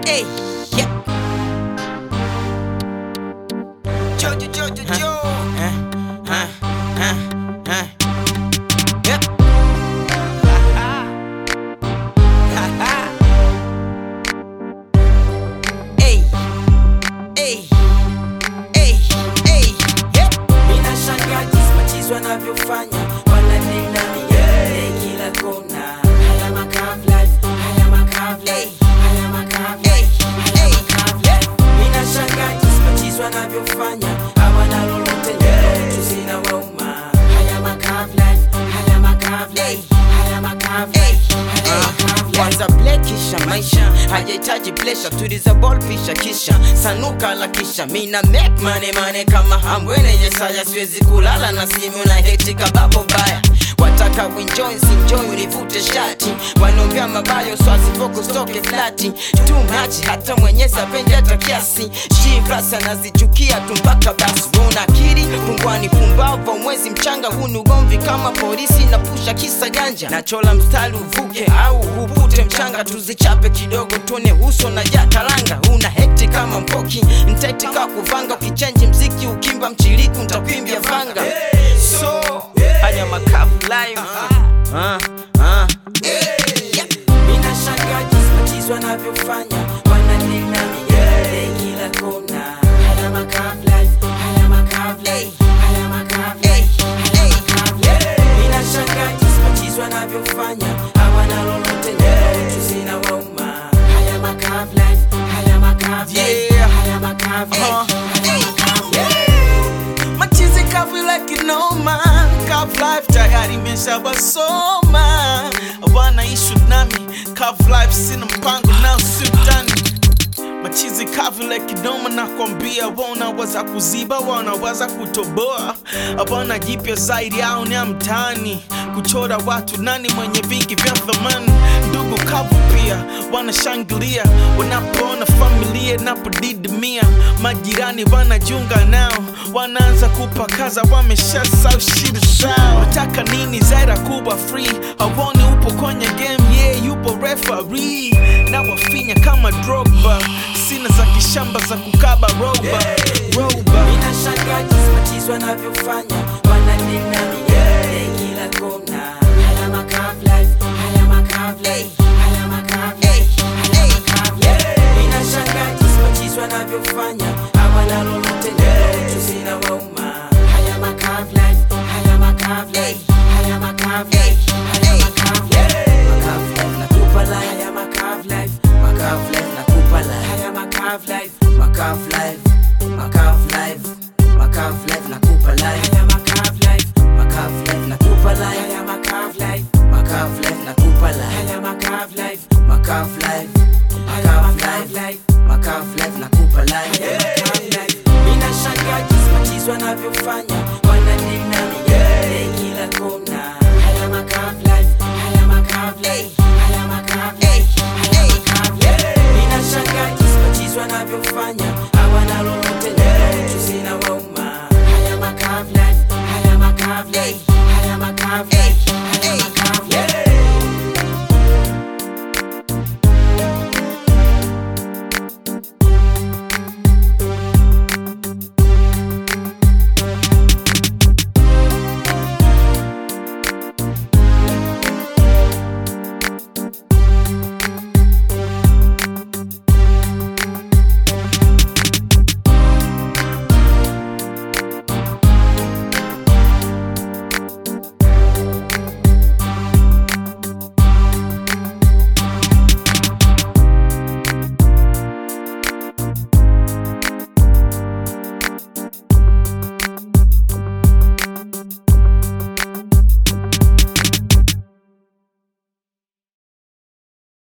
Hey, yeah. Jojo, Jojo, Jo. Huh, huh, huh, huh. Yep. Ha, ha. Hey, hey, hey, hey, yeah. Mina shangaa jinsi machizi wanavyofanya wananena migele kila kona. Haya makav life, haya makav life, haya makav life, haya makav life. Mina shangaa jinsi machizi wanavyofanya hawana lolote leo tu zina wauma. Haya makav life, haya makav life, haya makav life, haya makav life. kwanza ble kisha maisha hajahitaji plesha tuliza ball pisha kisha sanuka la kisha mina make money money kama hambwene yesaya siwezi kulala na simu na heti kababo baya wataka winjoy sinjoy univute shati wanaongea mabayo swasipoko stoke flati too much hata mwenyezi apendi hata kiasi shivras anazichukia tu mpaka basi una akili pungwani pumbava mwezi mchanga huu ni ugomvi kama polisi na pusha kisa ganja nachola mstari uvuke au upute mchanga tuzichape kidogo tuone uso na jakalanga una hekti kama mpoki ntaitika kuvanga ukichenji mziki ukimba mchiliku ntakwimbia vanga so haya makavu live Ah, ah. Mina shangaa jinsi machizi wanavyofanya wananena migele kila kona. Haya makav life, haya makav life, haya makav life, haya makav life. Mina shangaa jinsi machizi wanavyofanya hawana lolote leo tu zina wauma. Haya makav life, haya makav life, Yeah. haya makav life, Uh-huh. haya makav life. machizi kavu like noma Kav life tayari imeshawasoma wanaishi nami Kav life sina mpango nao siutani machizi kavu like noma nakwambia wanawaza kuziba wanawaza kutoboa wana jipya zaidi au ni ya mtaani kuchora watu nani mwenye vingi vya thamani ndugu kavu pia wanashangilia wanapoona familia inapodidimia majirani wanajunga nao wanaanza kupakaza wameshasau shida zao nataka nini zaira kuwa free hawoni upo kwenye game yeah yupo referee na wafinya kama drogba sina za kishamba za kukaba roba roba Mina shangaa jinsi machizi wanavyofanya wananena migele kila kona. Haya makav life, haya makav life, haya makav life, haya makav life. Mina shangaa jinsi machizi wanavyofanya hawana lolote leo tu zina wauma. Haya makav life, haya makav life, haya makav life, haya makav life. Makav life nakupa life, haya makav life, makav life nakupa life, haya makav life, makav life, makav life, makav life nakupa life, haya makav life, makav life nakupa life, haya makav life, makav life nakupa life, haya makav life, makav life, makav life, makav life nakupa life, haya makav life. Mina shangaa jinsi machizi wanavyofanya wananena migele kila kona. Haya makav life, haya makav life,